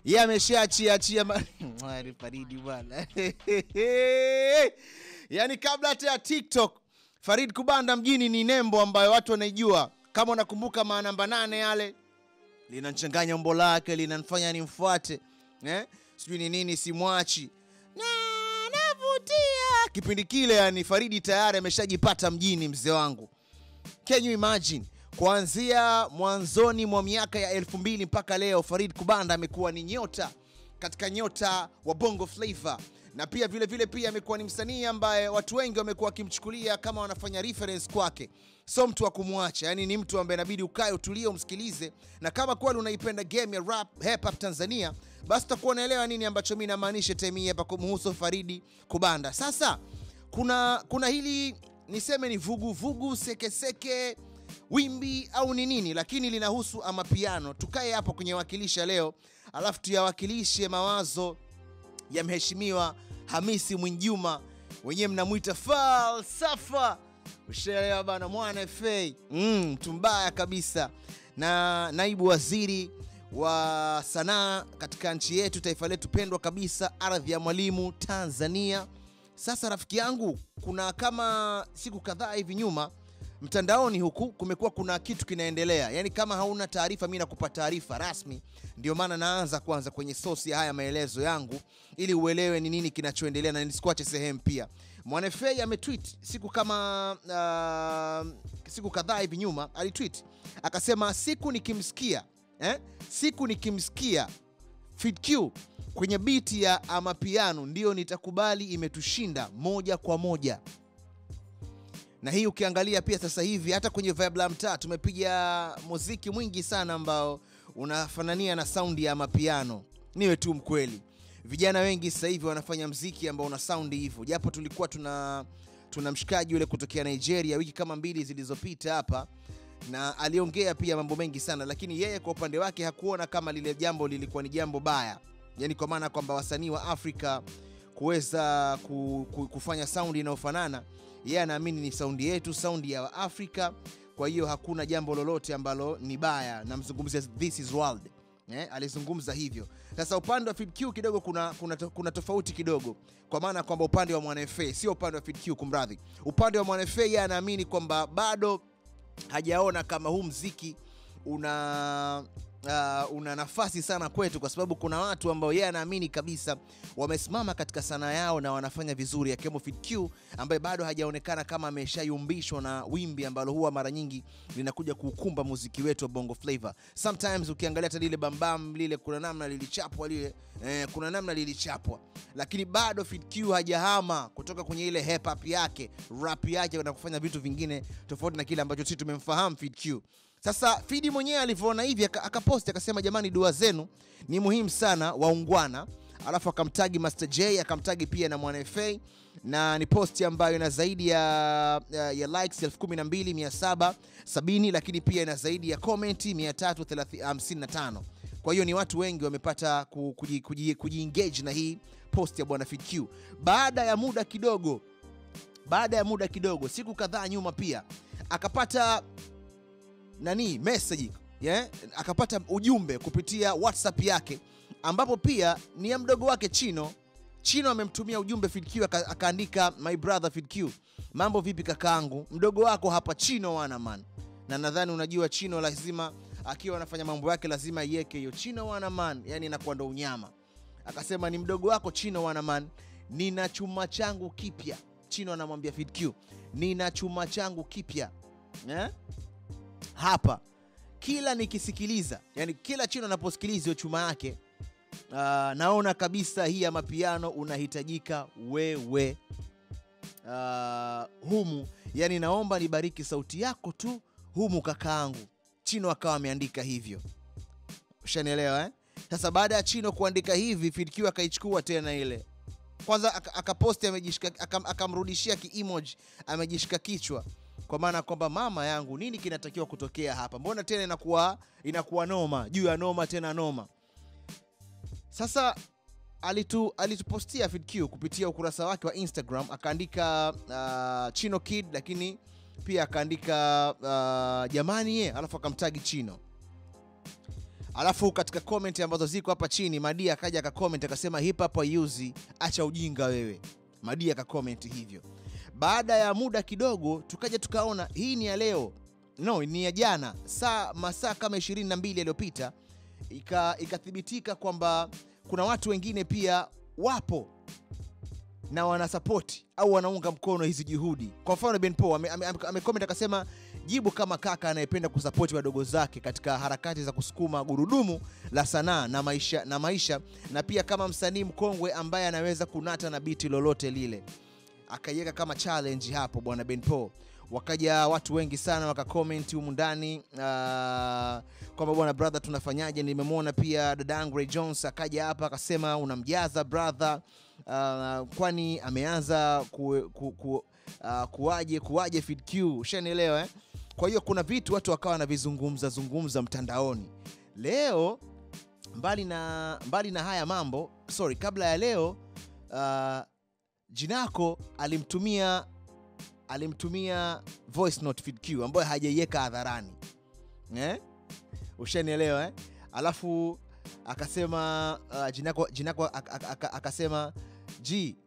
yeye ameshaachia achia ma- Mwari Faridi bwana yaani kabla hata ya tiktok farid kubanda mjini ni nembo ambayo watu wanaijua kama unakumbuka manamba nane yale linanchanganya umbo lake linanifanya nimfuate eh? sijui ni nini simwachi na navutia kipindi kile yani faridi tayari ameshajipata mjini mzee wangu Can you imagine? Kuanzia mwanzoni mwa miaka ya elfu mbili mpaka leo Farid Kubanda amekuwa ni nyota katika nyota wa Bongo Flava na pia vile vile pia amekuwa ni msanii ambaye watu wengi wamekuwa wakimchukulia kama wanafanya reference kwake, so mtu wa kumwacha, yani ni mtu ambaye inabidi ukae utulie umsikilize, na kama kweli unaipenda game ya rap hip hop Tanzania, basi utakuwa unaelewa nini ambacho mimi namaanisha time hii hapa kumhusu Faridi Kubanda. Sasa kuna kuna hili niseme ni vuguvugu sekeseke wimbi au ni nini lakini linahusu amapiano tukae hapo kwenye wakilisha leo alafu tuyawakilishe mawazo ya mheshimiwa hamisi mwinjuma wenyewe mnamwita falsafa ushaelewa bana mwana fa mm, mtu mbaya kabisa na naibu waziri wa sanaa katika nchi yetu taifa letu pendwa kabisa ardhi ya mwalimu tanzania sasa rafiki yangu, kuna kama siku kadhaa hivi nyuma mtandaoni huku kumekuwa kuna kitu kinaendelea, yaani kama hauna taarifa, mi nakupa taarifa rasmi. Ndio maana naanza kwanza kwenye sosi ya haya maelezo yangu ili uelewe ni nini kinachoendelea na nisikuache sehemu. Pia Mwanefei ametweet siku kama uh, siku kadhaa hivi nyuma alitweet akasema, siku nikimsikia eh, siku nikimsikia Fit Q kwenye biti ya amapiano ndio nitakubali imetushinda moja kwa moja. Na hii ukiangalia pia sasa hivi hata kwenye vibe la mtaa tumepiga muziki mwingi sana ambao unafanania na saundi ya amapiano. Niwe tu mkweli, vijana wengi sasa hivi wanafanya mziki ambao una saundi hivyo, japo tulikuwa tuna tuna mshikaji yule kutokea Nigeria wiki kama mbili zilizopita hapa na aliongea pia mambo mengi sana, lakini yeye kwa upande wake hakuona kama lile jambo lilikuwa ni jambo baya, yani kwa maana kwamba wasanii wa Afrika kuweza ku, ku, kufanya saundi inayofanana, yeye anaamini ni saundi yetu, saundi ya Afrika. Kwa hiyo hakuna jambo lolote ambalo ni baya, namzungumzia This is World eh, alizungumza hivyo. Sasa upande wa Fid Q kidogo kuna, kuna, to- kuna tofauti kidogo, kwa maana kwamba upande wa Mwana FA sio upande wa Fid Q, kumradhi. Upande wa Mwana FA yeye anaamini kwamba bado hajaona kama huu mziki una uh, una nafasi sana kwetu, kwa sababu kuna watu ambao yeye anaamini kabisa wamesimama katika sanaa yao na wanafanya vizuri, akiwemo Fid Q ambaye bado hajaonekana kama ameshayumbishwa na wimbi ambalo huwa mara nyingi linakuja kuukumba muziki wetu wa Bongo Flava. Sometimes ukiangalia hata lile bambam lile, kuna namna lilichapwa lile eh, kuna namna lilichapwa, lakini bado Fid Q hajahama kutoka kwenye ile hip hop yake rap yake na kufanya vitu vingine tofauti na kile ambacho sisi tumemfahamu Fid Q. Sasa Fidi mwenyewe alivyoona hivi aka- akaposti akasema, jamani, dua zenu ni muhimu sana, waungwana. Alafu akamtagi Master J akamtagi pia na Mwana FA na ni posti ambayo ina zaidi ya, ya, ya likes 12770 lakini pia ina zaidi ya komenti 355. Kwa hiyo ni watu wengi wamepata ku- kuji- kuji- kujiengage na hii post ya bwana Fid Q. Baada ya muda kidogo, baada ya muda kidogo, siku kadhaa nyuma pia akapata nani message yeah? akapata ujumbe kupitia whatsapp yake ambapo pia ni ya mdogo wake chino chino amemtumia ujumbe Fid Q aka- akaandika my brother Fid Q mambo vipi kakaangu mdogo wako hapa chino wana man na nadhani unajua chino lazima akiwa anafanya mambo yake lazima iweke hiyo chino wana man yani inakuwa ndo unyama akasema ni mdogo wako chino wana man nina chuma changu kipya chino anamwambia Fid Q nina chuma changu kipya eh? hapa kila nikisikiliza yani kila chino anaposikiliza hiyo chuma yake uh, naona kabisa hii ya mapiano unahitajika wewe uh, humu yani naomba nibariki sauti yako tu humu kakaangu chino akawa ameandika hivyo ushanielewa eh? sasa baada ya chino kuandika hivi Fid akaichukua tena ile kwanza aka- akaposti amejishika akam- akamrudishia kiimoji amejishika kichwa kwa maana kwamba mama yangu nini kinatakiwa kutokea hapa mbona tena inakuwa inakuwa noma juu ya noma tena noma sasa alitu alitupostia Fid Q kupitia ukurasa wake wa Instagram akaandika uh, Chino Kid lakini pia akaandika uh, jamani ye alafu akamtagi Chino alafu katika comment ambazo ziko hapa chini Madia akaja akacomment akasema hip hop haiuzi, acha ujinga wewe. Madia akacomment hivyo. Baada ya muda kidogo, tukaja tukaona hii ni ya leo, no, ni ya jana, saa masaa kama 22 yaliyopita, ika- ikathibitika kwamba kuna watu wengine pia wapo na wanasapoti au wanaunga mkono hizi juhudi. Kwa mfano Ben Paul ame, ame, ame, ame akasema jibu kama kaka anayependa kusapoti wadogo zake katika harakati za kusukuma gurudumu la sanaa na maisha, na maisha na pia kama msanii mkongwe ambaye anaweza kunata na biti lolote lile. Akaiweka kama challenge hapo bwana Ben Paul. Wakaja watu wengi sana wakakomenti humu ndani uh, kwamba bwana brother, tunafanyaje? Nimemwona pia dadangu Ray Jones akaja hapa akasema unamjaza brother uh, kwani ameanza ku, ku, ku, uh, kuwaje kuwaje Fid Q, ushanielewa eh? Kwa hiyo kuna vitu watu wakawa wanavizungumza zungumza mtandaoni leo. Mbali na, mbali na haya mambo sorry, kabla ya leo uh, Jinako alimtumia alimtumia voice note Fid Q ambayo hajaiweka hadharani eh? Ushanielewa eh? Alafu akasema uh, Jinako, Jinako ak- ak- ak- akasema ji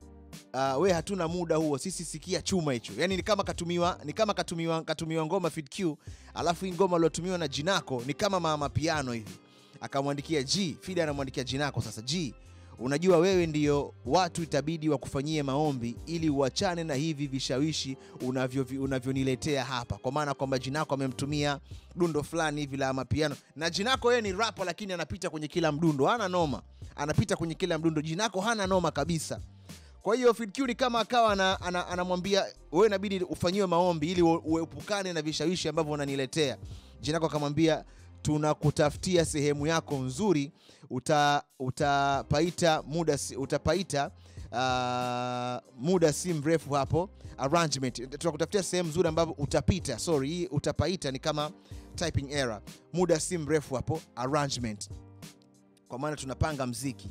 uh, we hatuna muda huo sisi, sikia chuma hicho. Yani ni kama katumiwa, ni kama katumiwa, katumiwa ngoma Fid Q, alafu hii ngoma iliyotumiwa na Jinako ni kama mama piano hivi, akamwandikia G. Fid anamwandikia Jinako sasa, G unajua wewe ndio watu itabidi wakufanyie maombi ili uachane na hivi vishawishi unavyo- unavyoniletea hapa, kwa maana kwamba Jinako amemtumia dundo fulani hivi la mapiano, na Jinako yeye ni rapa, lakini anapita kwenye kila mdundo, hana noma, anapita kwenye kila mdundo. Jinako hana noma kabisa. Kwa hiyo Fid Q ni kama akawa ana- ana- anamwambia wewe inabidi ufanyiwe maombi ili u- uepukane na vishawishi ambavyo unaniletea. Jinako akamwambia tunakutafutia sehemu yako nzuri, uta, utapaita muda si- utapaita uh, muda si mrefu hapo arrangement. Tunakutafutia sehemu nzuri ambapo utapita, sorry, hii utapaita ni kama typing error. Muda si mrefu hapo arrangement, kwa maana tunapanga mziki.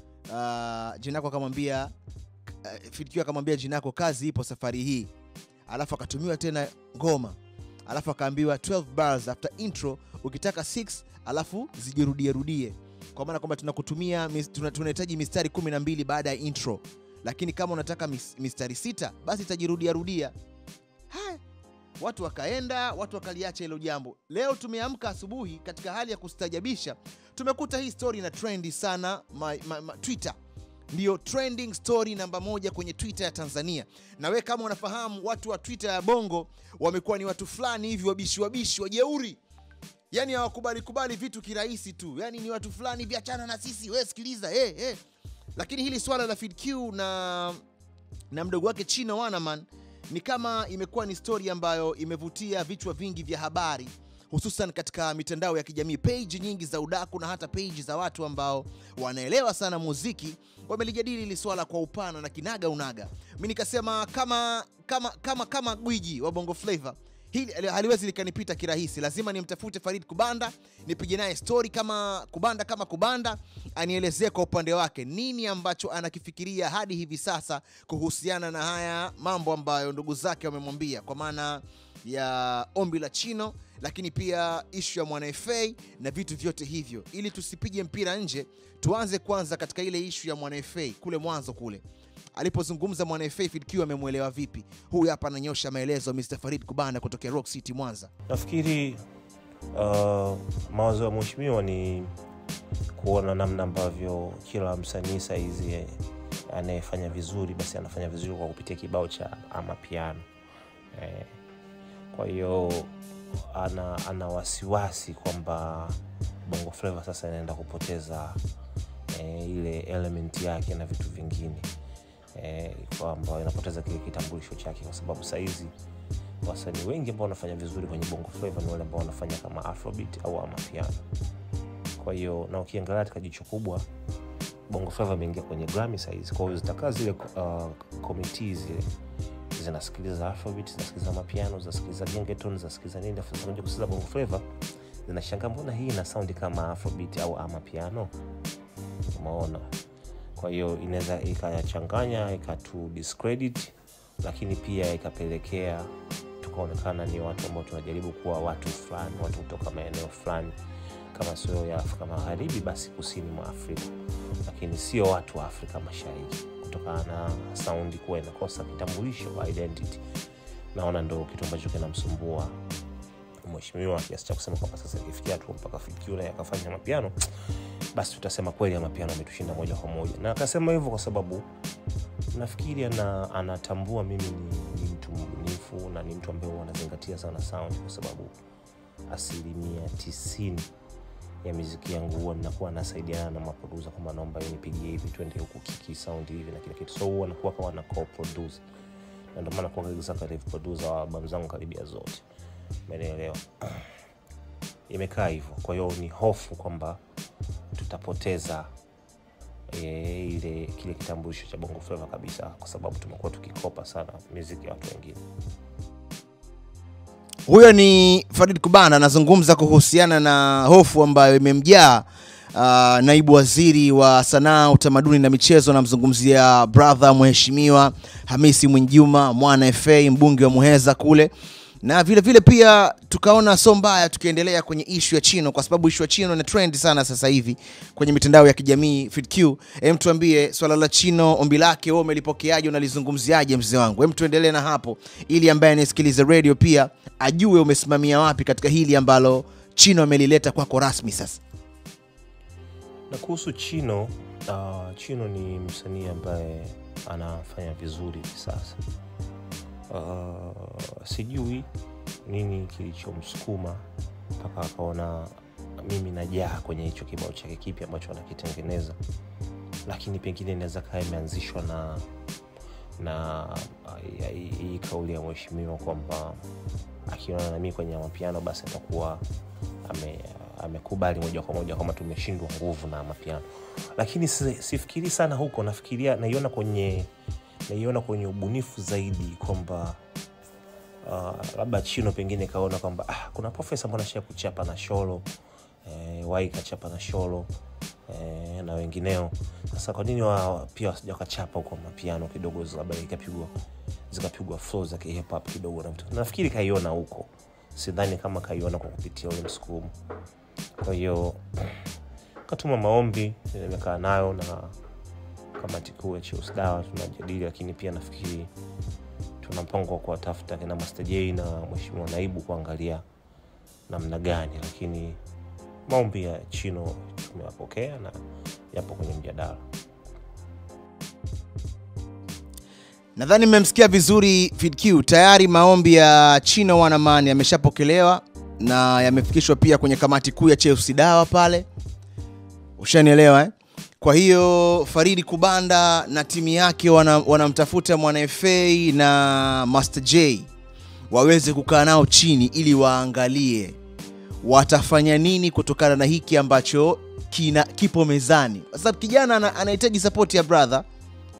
Uh, Jinako akamwambia uh, Fid Q akamwambia Jinako, kazi ipo safari hii, alafu akatumiwa tena ngoma, alafu akaambiwa 12 bars after intro, ukitaka 6 alafu zijirudie rudie, kwa maana kwamba tunakutumia mis- tuna- tunahitaji mistari 12 baada ya intro, lakini kama unataka mis, mistari sita basi itajirudia rudia. Haya, watu wakaenda, watu wakaliacha hilo jambo. Leo tumeamka asubuhi katika hali ya kustajabisha, tumekuta hii story na trendi sana ma, ma, ma, Twitter ndiyo trending story namba moja kwenye Twitter ya Tanzania. Na we kama unafahamu, watu wa Twitter ya Bongo wamekuwa ni watu fulani hivi wabishi wabishi wajeuri, yani hawakubali kubali vitu kirahisi tu, yani ni watu fulani hivi, achana na sisi, we sikiliza, hey, hey. Lakini hili swala la Fid Q na na mdogo wake Chino Wanaman ni kama imekuwa ni stori ambayo imevutia vichwa vingi vya habari hususan katika mitandao ya kijamii. Page nyingi za udaku na hata page za watu ambao wanaelewa sana muziki wamelijadili hili swala kwa upana na kinaga unaga. Mi nikasema kama kama kama kama gwiji wa Bongo Flava hili haliwezi likanipita kirahisi, lazima nimtafute Farid Kubanda nipige naye stori kama Kubanda kama Kubanda, anielezee kwa upande wake nini ambacho anakifikiria hadi hivi sasa kuhusiana na haya mambo ambayo ndugu zake wamemwambia, kwa maana ya ombi la Chino, lakini pia ishu ya Mwana FA na vitu vyote hivyo. Ili tusipige mpira nje, tuanze kwanza katika ile ishu ya Mwana FA kule mwanzo kule alipozungumza Mwana FA Fid Q amemwelewa vipi? Huyu hapa ananyosha maelezo Mr. Farid Kubanda kutokea Rock City Mwanza. Nafikiri uh, mawazo ya mheshimiwa ni kuona namna ambavyo kila msanii saizi eh, anayefanya vizuri basi anafanya vizuri kwa kupitia kibao cha amapiano eh, kwa hiyo ana, ana wasiwasi kwamba bongo flava sasa inaenda kupoteza eh, ile element yake na vitu vingine eh, kwamba inapoteza kile kitambulisho chake kwa sababu sahizi wasanii wengi ambao wanafanya vizuri kwenye bongo flava ni wale ambao wanafanya kama afrobeat au amapiano kwa hiyo na ukiangalia katika jicho kubwa bongo flava imeingia kwenye grami sahizi kwa hiyo zitakaa zile uh, komiti zile zinasikiliza afrobeat zinasikiliza mapiano zinasikiliza gengeton zinasikiliza nini afu zinakuja kusikiliza bongo flava zinashangaa mbona hii ina saundi kama afrobeat au amapiano umeona kwa hiyo inaweza ikayachanganya ikatu discredit lakini pia ikapelekea tukaonekana ni watu ambao tunajaribu kuwa watu fulani watu kutoka maeneo fulani kama sio ya afrika magharibi basi kusini mwa afrika lakini sio watu wa afrika mashariki kutokana na saundi kuwa inakosa kitambulisho wa identity naona ndo kitu ambacho kinamsumbua mheshimiwa kiasi cha kusema kwamba sasa ikifikia tu mpaka fikira akafanya mapiano basi tutasema kweli ya mapiano ametushinda moja kwa moja na akasema hivyo kwa sababu nafikiri ana, anatambua mimi ni, ni mtu mbunifu na ni mtu ambaye huwa anazingatia sana sound kwa sababu asilimia tisini ya miziki yangu huwa ninakuwa nasaidiana na maprodusa kwamba naomba hii nipigie hivi twende huku kiki sound hivi na kila kitu so huwa nakuwa kama na co-produce na ndio maana kuwa executive producer wa albamu zangu karibia zote umenielewa imekaa hivyo kwa hiyo ni hofu kwamba tutapoteza e, ile kile kitambulisho cha bongo flava kabisa kwa sababu tumekuwa tukikopa sana miziki ya watu wengine huyo ni farid kubana anazungumza kuhusiana na hofu ambayo imemjaa uh, naibu waziri wa sanaa utamaduni na michezo namzungumzia brother mheshimiwa hamisi mwinjuma mwana fa mbunge wa muheza kule na vile vile pia tukaona so mbaya tukiendelea kwenye ishu ya chino kwa sababu ishu ya chino ina trend sana sasa hivi kwenye mitandao ya kijamii fitq hem tuambie swala la chino ombi lake wewe umelipokeaje unalizungumziaje mzee wangu hem tuendelee na hapo ili ambaye anayesikiliza radio pia ajue umesimamia wapi katika hili ambalo chino amelileta kwako rasmi sasa na kuhusu chino uh, chino ni msanii ambaye anafanya vizuri hivi sasa uh, sijui nini kilichomsukuma mpaka akaona mimi najaa kwenye hicho kibao chake kipi ambacho anakitengeneza lakini pengine inaweza kaa imeanzishwa na na uh, hii hii kauli ya mheshimiwa kwamba akiona nami kwenye mapiano basi atakuwa ame amekubali moja kwa moja kwamba tumeshindwa nguvu na mapiano lakini si- sifikiri sana huko nafikiria naiona kwenye naiona kwenye ubunifu zaidi kwamba uh, labda chino pengine kaona kwamba ah, kuna profesa mbona sha kuchapa na sholo eh, wai kachapa na sholo eh, na wengineo sasa kwa nini wa, pia wasija wakachapa huko mapiano kidogo labda ikapigwa zikapigwa flow za hip hop kidogo na vitu nafikiri kaiona huko sidhani kama kaiona kwa kupitia ule msukumo kwa hiyo katuma maombi nimekaa nayo na kamati kuu ya Cheus dawa tunajadili lakini pia nafikiri tuna mpango wa kuwatafuta kina Master J na mheshimiwa naibu kuangalia namna gani lakini maombi ya chino tumewapokea na yapo kwenye mjadala nadhani mmemsikia vizuri fidq tayari maombi ya chino wanaman yameshapokelewa na yamefikishwa pia kwenye kamati kuu ya chelsea dawa pale ushanielewa eh? kwa hiyo faridi kubanda na timu yake wana- wanamtafuta mwana fa na master j waweze kukaa nao chini ili waangalie watafanya nini kutokana na hiki ambacho kina kipo mezani kwa sababu kijana ana- anahitaji sapoti ya brother